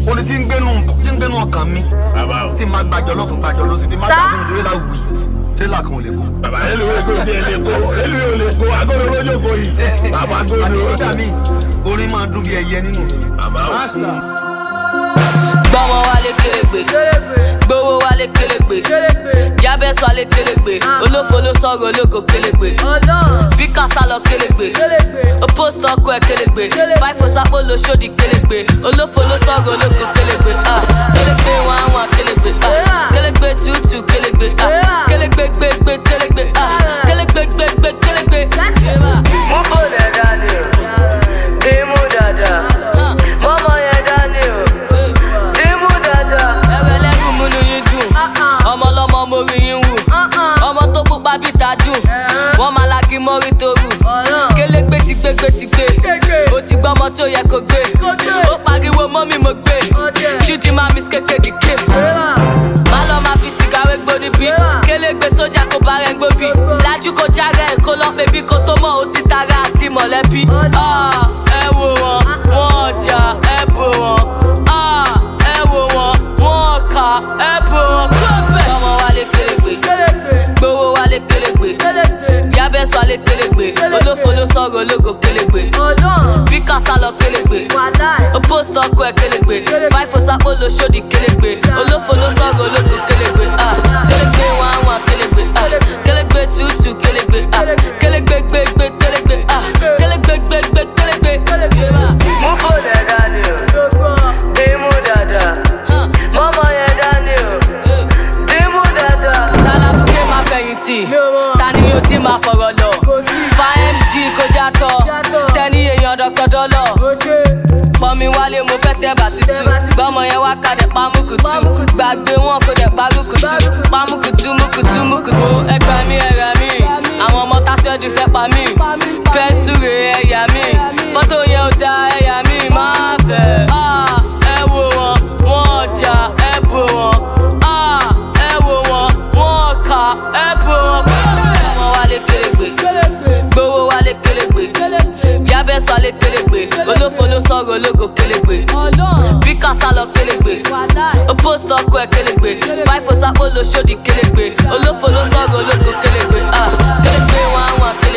orin tí ń gbénu tí ń gbénu ọkàn mi bàbá o tí máa gbàjọ lọ́kùn gbàjọ lọ́sí tí máa Sá. gbà sínú tírélà wì tírélà kan ò lè kó. bàbá elu wo eko ti ele ko elu wo le ko agolo rojo ko yi bàbá agolo àti rojo kódà mi orin máa dún bí ẹyẹ nínú mi. bàbá o gbọ́mọ wálé kélégbé gbowó wálé kélégbé yábẹ́sọ alé kélégbé olófo ló sọ̀rọ̀ ológo kélégbé bí kásá lọ kélégbé ó post ọkọ ẹ̀ kélégbé fáìfò sápò ló ṣòdì kélégbé olófo ló sọ̀rọ̀ ológo kélégbé ah, kélégbé wọn àwọn kélégbé ah, kélégbé tútù kélégbé ah, kélégbé gbégbé kélégbé ah, kélégbé gbégbé kélégbé. Mú bòlẹ̀ dání o, dìímú dáadáa. Mọ́mọ́ yẹn dání o, dìímú dáadáa. ẹrẹ lẹ́rù múnú yín dùn ọmọ ọlọ́mọ mo rí yín wù ọmọ tó pupa bíi tajú wọ́n máa la kí mọ́rí tó rù kélégbé ti gbé gbé ti gbé o ti gbọ́ ọmọ tó yẹ kó gbé ó pariwo mọ́ mi mo gbé ṣídìí máa mi kékeré ké má lọ máa fi sìgá wé gbóni bí kélégbé sójà kó bá rẹ gbóbi lájú kó jára ẹ̀ kó lọ́ pé bí kò tó mọ̀ ó ti tara àti mọ̀lẹ́bí Ah, ẹ wò wọ́n wọ́n ọjà ẹ bò wọ́n Ah, ẹ wò wọ́n wọ́n kà ẹ bò wọ́n kọ́bẹ̀. ọmọ wálé kélégbé gbowó wálé kélégbé yábẹ́sọ alé kélégbé olófo ló sọ̀rọ̀ ológo kélégbé bí kásá lọ kélégbé ó post ọkọ ẹ̀ kélégbé fáìfò sápò ló ṣòdì kélégbé olófo ló sọ̀rọ̀ ológo kélégbé ah, kélégbé wọn àwọn kélégbé ah, kélégbé tútù kélégbé ah, kélégbé gbégbé kélégbé ah, kélégbé gbégbé kélégbé. Mú bòlẹ̀ dání o, dìímú dáadáa. Mọ́mọ́ yẹn dání o, dìímú dáadáa. tálábùkẹ́ máa fẹ̀yìntì tani yóò ti máa fọ̀rọ̀ lọ fa mg kó jàtọ̀ tẹ́ni èèyàn dọ́kọ̀dọ́ lọ pọnmi wálé mo fẹ́ tẹ́ bàtútù gbọ́mọ yẹn wá kadẹ̀ pamùkùtù gbàgbé wọn kó dẹ̀ parùkùtù pamùkùtù mùkùtù mùkùtù ẹgbẹ́ mi ẹ̀rẹ̀ mi àwọn ọmọ tásíọ́dù fẹ́ pa mí pẹ́ńsùrè ẹ̀yà mi fọ́tò yẹn ò da ẹ̀yà mi máa fẹ́ Ah, ẹ wò wọn wọn ọjà ẹ bò wọn Ah, ẹ wò wọn wọn kà ẹ bò wọn. ọmọ wálé kélégbé gbowó wálé kélégbé yábẹ́sọ alé kélégbé olófo ló sọ̀rọ̀ ológo kélégbé bí kásá lọ kélégbé ó post ọkọ ẹ̀ kélégbé fáìfò sápò ló ṣòdì kélégbé olófo ló sọ̀rọ̀ ológo kélégbé ah, kélégbé wọn àwọn kélégbé.